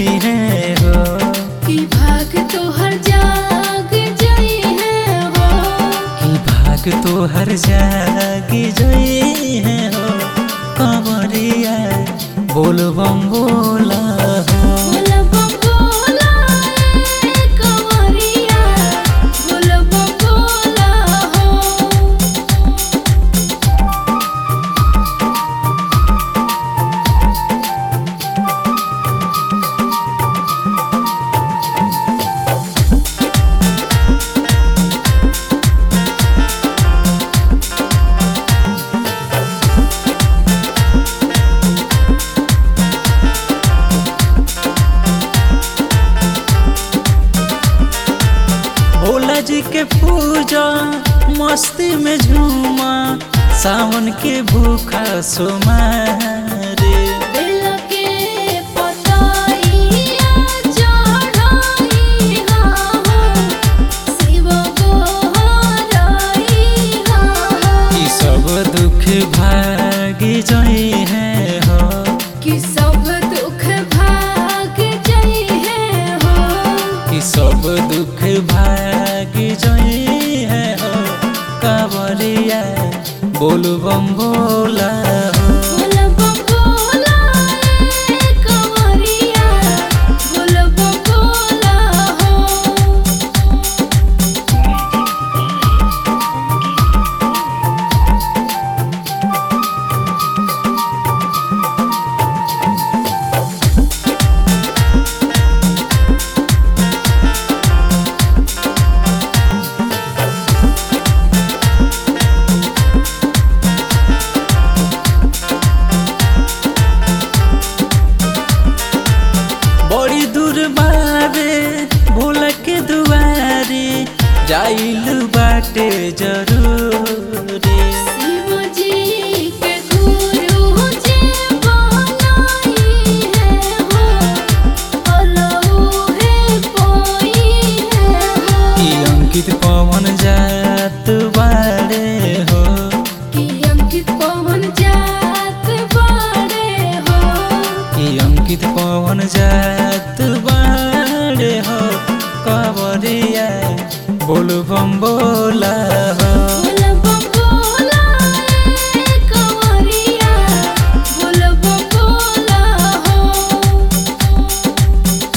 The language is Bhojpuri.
है हो कि भाग तोहर जाग जई है हो कि भाग तो हर जागी जई है हो कंवरिया बोल बम बोला हो बोल बम बोला ए कंवरिया बोल बम बोला हो भोला जी के पूजा मस्ती में झूमा सावन के भूखा सोमा रे बेला के पताइया चढ़ाई हा शिव गोहराई हा कि सब दुख भागी जई है हो कि सब दुख भाग जई है हो कि सब दुख भागी जई है हो कांवरिया बोल बम बोला हो बोल बम बोला ए कंवरिया बोल बम बोला हो बड़ी दूर बारे भोला के दुआरे जाइल बाटे जरूरी शिव जी के गुरु जी बनाई है हो अलऊ है कोई है हो कि अंकित पवन जात बारे हो कि अंकित पवन जात बाड़े हो कि अंकित पवन जात बारे हो कवरिया बोल बम बोला